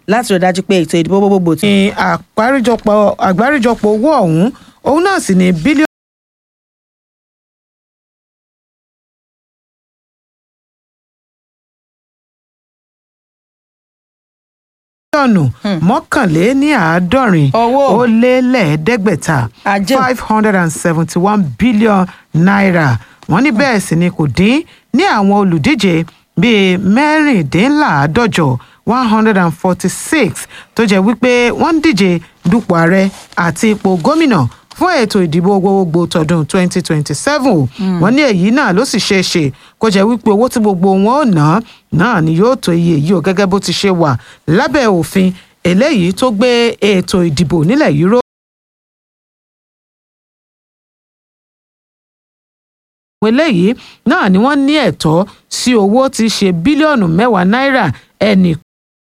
láti rí dájú pé ètò ìdìbò gbogbogbò tí. ní àgbáríjọpọ̀ àgbáríjọpọ̀ owó ọ̀hún òun náà sì ní bílíọ̀nù. mílíọ̀nù mọ́kànléníàádọ́rin Owó. ó lé lẹ́ẹ̀ẹ́dẹ́gbẹ̀ta Ajé. five hundred and seventy one billion naira wọ́n ní bẹ́ẹ̀ sì ni kò dín ní àwọn olùdíje bíi mẹ́rìndínláàádọ́jọ one hundred and forty six tó jẹ́ wípé wọ́n ń díje dupò ààrẹ àti ipò gómìnà fún ètò ìdìbò gbogbogbò tọdún twenty twenty seven wọ́n ní èyí náà ló sì ṣeé ṣe kó jẹ́ wípé owó tí gbogbo wọn ò ná náà ni yóò tó iye yìí ó gẹ́gẹ́ bó ti ṣe wà lábẹ́ òfin eléyìí tó gbé ètò ìdìbò nílẹ̀ yìí ró. àwọn eléyìí náà ni wọ́n ní ẹ̀tọ́ sí owó tí í ṣe bílíọ̀nù mẹ́wàá náírà ẹnì